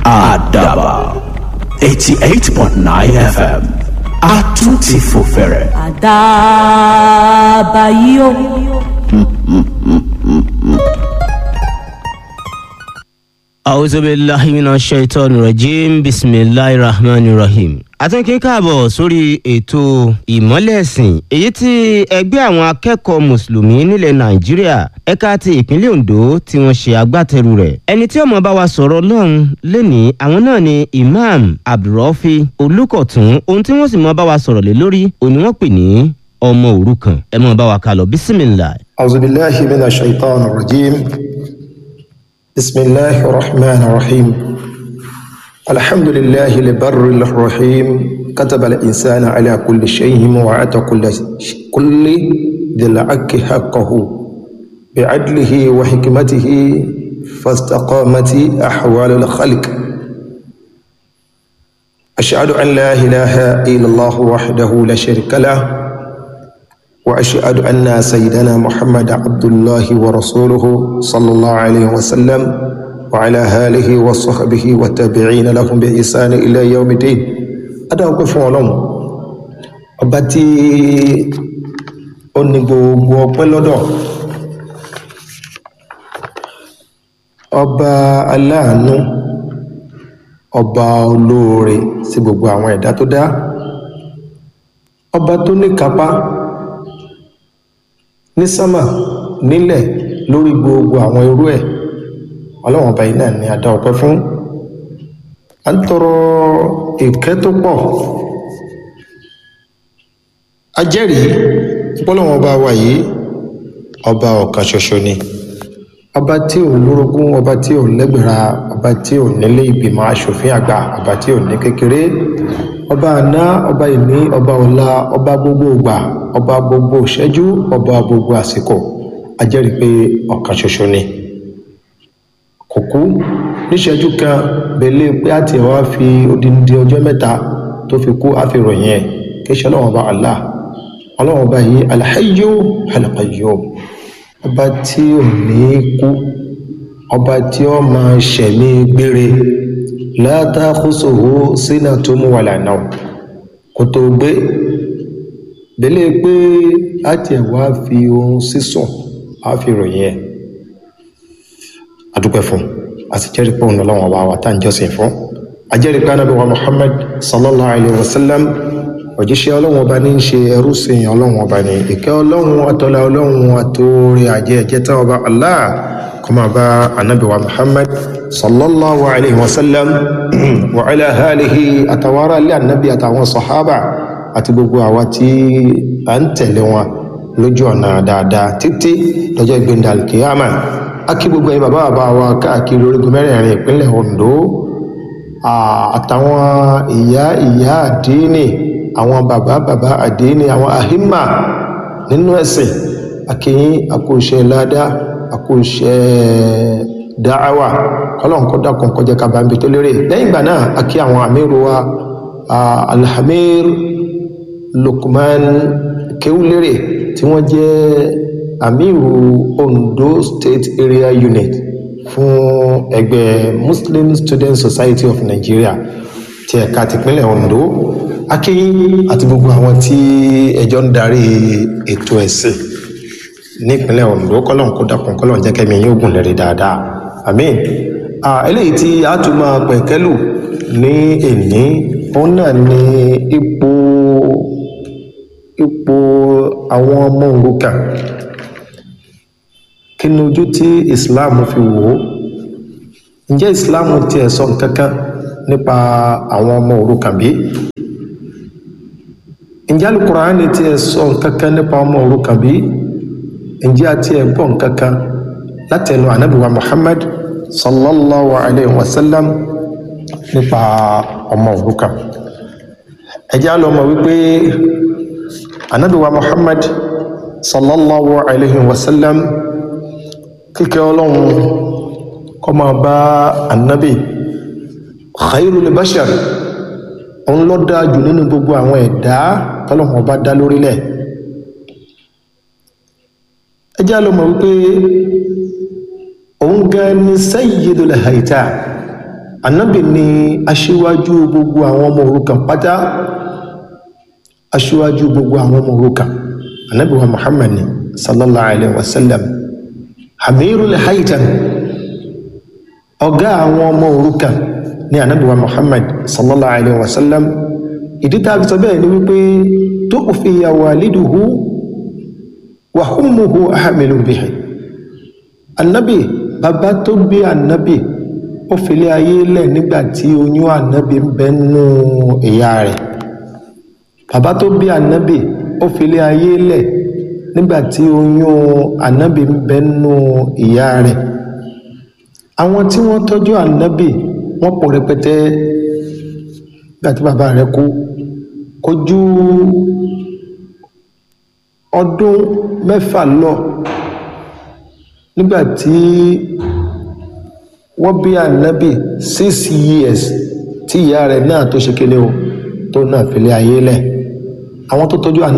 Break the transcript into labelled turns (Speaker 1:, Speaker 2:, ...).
Speaker 1: àdàbà eighty eight point nine fm a tún ti fò fẹ̀rẹ̀.
Speaker 2: àdàbà yìí o.
Speaker 3: A'udhu billahi minash shaitani rajim bisimilahi rahmani rahim. àtúnkí káàbọ̀ sórí ètò ìmọ́lẹ̀sìn èyí tí ẹgbẹ́ àwọn akẹ́kọ̀ọ́ mùsùlùmí nílẹ̀ nàìjíríà ẹ̀ka ti ìpínlẹ̀ ondo tí wọ́n ṣe agbátẹrù rẹ̀ ẹni tí ó máa bá wa sọ̀rọ̀ lọ́hùn lẹ́ni àwọn náà ni imam abdulrafi olùkọ̀tún ohun tí wọ́n sì máa bá wa sọ̀rọ̀ lé lórí òní wọ́n pè ní ọmọ òrukàn ẹ máa bá wa kálọ bísímìlà.
Speaker 4: أعوذ بالله من الشيطان الرجيم بسم الله الرحمن الرحيم الحمد لله البر الرحيم كتب الإنسان على كل شيء وأعطى كل كل ذي الحق حقه بعدله وحكمته فاستقامت أحوال الخلق أشهد أن لا إله إلا الله وحده لا شريك له وأشهد أن سيدنا محمد عبد الله ورسوله صلى الله عليه وسلم وعلى آله وصحبه والتابعين لهم بإحسان إلى يوم الدين أدا أقف ولهم ọba tí ó ní gbogbo ọpẹ́ lọ́dọ̀ ọba aláàánú ọba olóore sí gbogbo àwọn ẹ̀dá tó dá ọba tó ní kápá ní sámà nílẹ̀ lórí gbogbo àwọn irú ẹ̀ ọlọ́wọ́n ọba yìí náà ni a dá ọpẹ́ fún à ń tọrọ ìkẹ́ tó pọ̀ a jẹ́rìí pọ́lọ́wọ́n ọba wa yìí ọba ọ̀kan ṣoṣo ni ọba tí ò lórogún ọba tí ò lẹ́gbẹ̀ra ọba tí ò nílé ìgbìmọ̀ asòfin àgbà ọba tí ò ní kékeré ọba àná ọba ìní ọba ọ̀la ọba gbogbo ìgbà ọba gbogbo ìṣẹ́jú ọba gbogbo àsìkò a jẹ́rìí pé ọ̀kan ṣoṣo ni kò kú níṣẹ́jú kan bẹ̀lẹ́ pé àti ẹ̀ wá fi odindi ọjọ́ mẹ́ta tó fi kú àfihàn ẹ̀ kí ṣe ọlọ́wọ́n ọba Allah ọlọ́wọ́n ọba yìí alhayyu alqayyum ọba tí ò ní kú ọba tí ó máa ṣẹ̀mí gbére la ta'khusuhu sinatun wala nawm kò tó gbé bẹ̀lẹ́ pé àti ẹ̀ wá fi ohun sísùn àfihàn ẹ̀ adúpẹ́ fún a sì jẹ́rìí pé òun ọlọ́run ọba wa tá à ń jọ́sìn fún a jẹ́rìí pé anábì wa muhammad sallallahu alayhi wa sallam òjíṣẹ́ ọlọ́run ọba ní í ṣe ẹrú sìn ọlọ́run ọba ní ìkẹ́ ọlọ́run àtọ́lá ọlọ́run àtòrí àjẹ́ ẹ̀jẹ̀ tán ọba allah kó máa bá anábì wa muhammad sallallahu alayhi wa sallam wa ala alihi àtàwọn ará ilé anábì àtàwọn sọ̀hábà àti gbogbo àwa tí à ń tẹ̀lé wọn lójú ọ̀nà dáadáa títí lọ́jọ́ ìgbéǹda alkiyama akí gbogbo ẹ̀yin bàbá bàbá wa káàkiri orígun mẹ́rẹ̀ẹ̀rin ìpínlẹ̀ Ondo àtàwọn ìyá ìyá àdínì àwọn bàbá bàbá àdínì àwọn àhímà nínú ẹ̀sìn akíyín àkóṣe ládá àkóṣe dáhàwà kọlọ́n kọ́ dákun kọjá kábàámi tó lérè lẹ́yìn ìgbà náà akí àwọn àmírù wa alhamir Lukman kéwúlérè tí wọ́n jẹ́ amiru ondo state area unit fún ẹgbẹ́ muslim student society of nigeria ti ẹ̀ka tìpínlẹ̀ ondo akínyìn àti gbogbo àwọn tí ẹjọ́ ń darí ètò ẹ̀sìn nípínlẹ̀ ondo kọ́lọ́n kó dákun kọ́lọ́n jẹ́ kẹ́mi yín ogun lẹ́rìí dáadáa àmín eléyìí tí a tún máa pẹ̀kẹ́lù ní èní òun náà ni ipò ipò àwọn ọmọ òrukàn kí ni ojú tí islam fi wò ó ǹjẹ́ islam tiẹ̀ sọ nǹkan kan nípa àwọn ọmọ òrukàn bí ǹjẹ́ alukuraani tiẹ̀ sọ nǹkan kan nípa ọmọ òrukàn bí ǹjẹ́ àti ẹ̀ gbọ́ nǹkan kan látẹnu anabiwa muhammad sallallahu alayhi wa sallam nípa ọmọ òrukàn ẹ jẹ́ á lọ mọ̀ wípé anabiwa muhammad sallallahu alayhi wa sallam kíkẹ́ ọlọ́run kó máa bá annabi khairul bashar òun ló dáa jù nínú gbogbo àwọn ẹ̀dá tọ́lọ́run bá dá lórílẹ̀ ẹ jẹ́ lọ mọ̀ wípé òun gan ni sayyidul haita anabi ni aṣíwájú gbogbo àwọn ọmọ òrukàn pátá aṣíwájú gbogbo àwọn ọmọ òrukàn anabi wa muhammad ni sallallahu alayhi wa sallam amirul haitan ọ̀gá àwọn ọmọ òrukàn ní anabi wa muhammad sallallahu alayhi wa sallam ìdí tá a fi sọ bẹ́ẹ̀ ni wípé tó fi waliduhu wa ummuhu ahamilu bihi anabi bàbá tó bí anabi ó filé ayé lẹ̀ nígbà tí oyún anabi ń bẹ nínú ìyá rẹ̀ bàbá tó bí anabi ó filé ayé lẹ̀ nígbà tí oyún anabi ń bẹ nínú ìyá rẹ̀ àwọn tí wọ́n tọ́jú anabi wọ́n pọ̀ rẹpẹtẹ nígbà tí bàbá rẹ̀ kú kò ju ọdún mẹ́fà lọ nígbà tí wọ́n bí ànábì six years tí ìyá rẹ̀ náà tó ṣe kéde o tó náà fìlẹ̀ ayé lẹ̀ àwọn tó tọ́jú ànábì.